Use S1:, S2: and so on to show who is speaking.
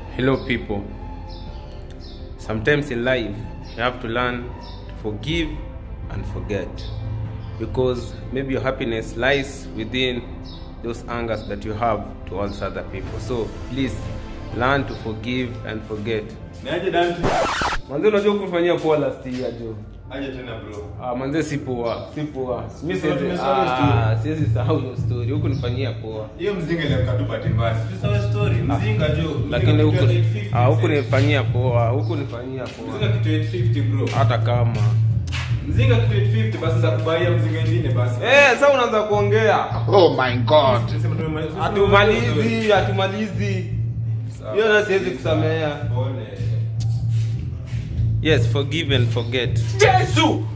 S1: Hello, people. Sometimes in life, you have to learn to forgive and forget because maybe your happiness lies within those angers that you have towards other people. So please learn to forgive and forget.
S2: Niaje Dante?
S1: Manze, unajua kufanyia poa last year jo.
S2: Aje tena bro.
S1: Ah, manze si poa, si poa. Mimi
S2: So,
S1: siwezi
S2: tumesahau
S1: ah, siwezi sahau hiyo story. Huku nifanyia poa.
S2: Hiyo mzinga ile mkatu bahati mbaya. Tusahau story. Mzinga jo.
S1: Lakini huku
S2: Mzinga
S1: ah, huku
S2: kitu 850.
S1: nifanyia poa, huku nifanyia
S2: Mzinga
S1: poa.
S2: kitu 850 bro.
S1: Hata kama
S2: Mzinga kitu 850 basi za kubaia mzinga ingine basi.
S1: Eh, sasa unaanza kuongea.
S3: Oh my god.
S2: Tunasema tumemaliza.
S1: Hatumalizi, hatumalizi.
S2: Sawa.
S1: Hiyo na siwezi kusamea.
S2: Pole.
S1: Yes, forgive and forget.
S3: Jesus!